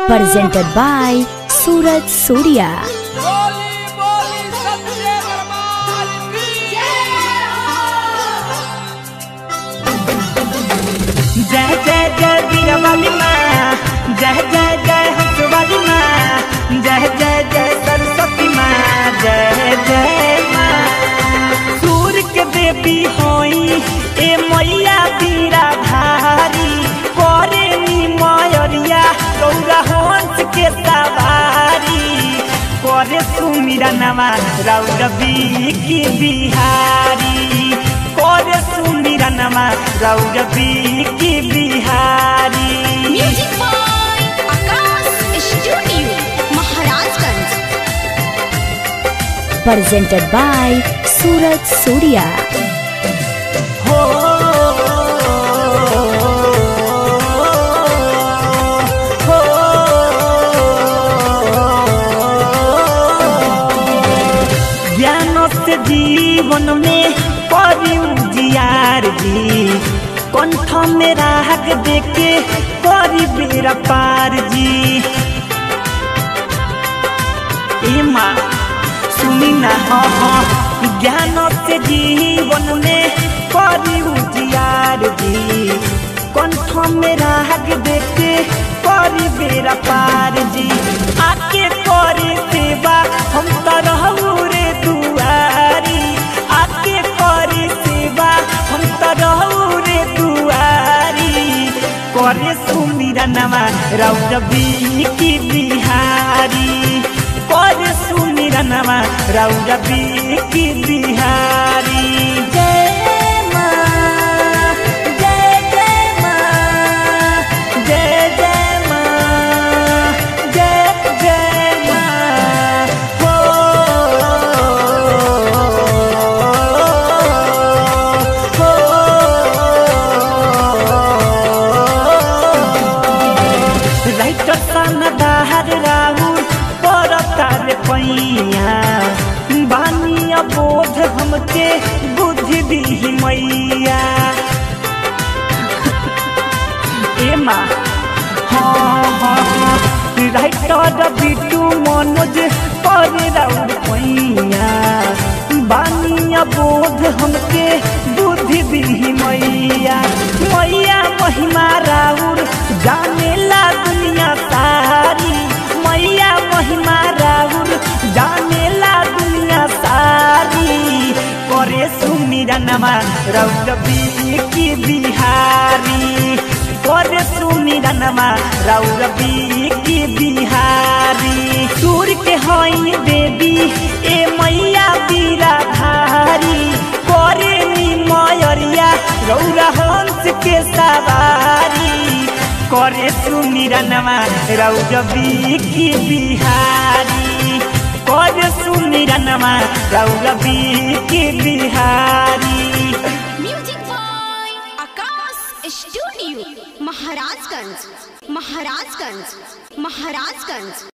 presented by Suraj Surya. बोली बोली सच्चे दरबार की जय जय जय वीरवाली माँ जय जय जय हंसवाली माँ जय जय जय सरस्वती माँ जय जय माँ सूर्य के देवी होई ए मैया बीरा धारी करे नी मयरिया गौरा हंस के सवारी करे सुमिरा नवा रौरवी की बिहारी करे सुमिरा नवा रौरवी की Bihari music by Akash studio Maharajganj Presented by Suraj Surya. हो हो ज्ञान से जीवन में परी उजियार जी कंठ में राग देके परी बेरा पार जी ए माँ सुनी ना हाँ हाँ ज्ञान से जीवन में परी उजियार जी कंठ में राग देके परी बेरा पार जी आके करे सेवा हम तो रहू रे दुआरी आके करे सेवा हम तो रहू रे दुआरी करे सुमिरा नमा रौरवी की बिहारी करे सुमिरा नमा रौरवी की बिहारी जय माँ जय जय माँ जय जय माँ जय जय माँ हो राइटर सन दाहर राहुल परतार पैया बानिया बोध हमके बुद्धि दी मैया ए माँ हाँ हाँ हाँ राइटर बिटू मनोज पर राउर पैया बानिया बोध हमके बुद्धि दी मैया मैया महिमा राउर जानेला दुनिया सारी मैया महिमा राउर जानेला दुनिया सारी करे सुमिरा नमा रौरवी की बिहारी करे सुमिरा नमा रौरवी की बिहारी सूर्य के हई देवी ए मैया बीरा धारी करे नी मयरिया रौरा हंस के सवारी करे सुमिरा नमा रौरवी की बिहारी करे सुमिरा नमा रौरवी की Bihari music by Akash studio Maharajganj Maharajganj Maharajganj